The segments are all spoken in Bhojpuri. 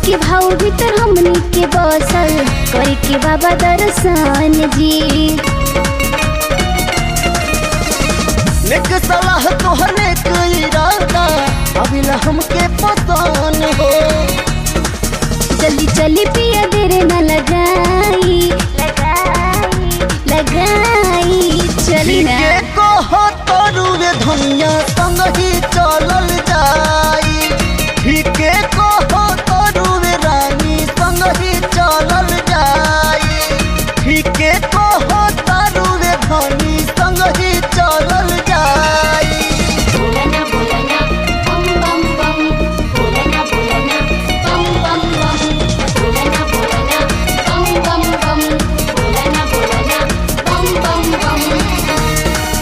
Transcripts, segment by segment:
के भाव भीतर हमनी के बसल करे के बाबा दर्शन जी नेक सलाह तोहरे के इरादा अबिला हमके पतान हो जल्दी चली पिया देर न लगाई लगाई लगाई चली ना ठीके कहो तरुवे धनिया संग ही चलल जाई ठीके कहो तरुवे रानी संग ही चलल जाई ठीके कहो तरुवे धनी संग ही चलल जाई बोलना बोलना बम बम बम बोलना बोलना बम बम बम बोलना बोलना बम बम बम बोलना बोलना बम बम बम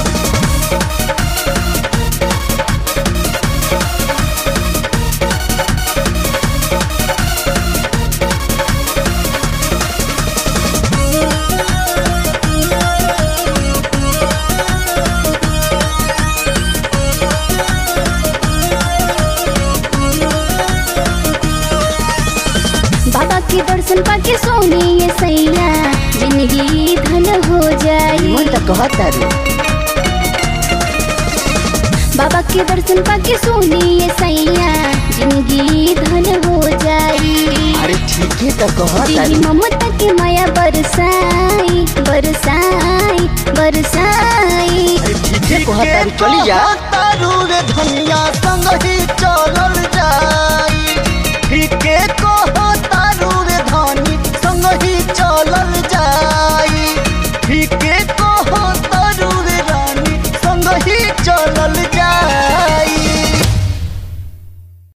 बाबा के दर्शन पाके सोने ये सैया जिंदगी धन हो जाई कहता रे बाबा के दर्शन पाके सोने ये सैया जिंदगी धन हो जाई अरे ठीके तो कहता दिली ममता के माया बरसाई बरसाई बरसाई अरे ठीके कहता रे चली जा तरुवे धनिया संग ही चलल जाई ठीके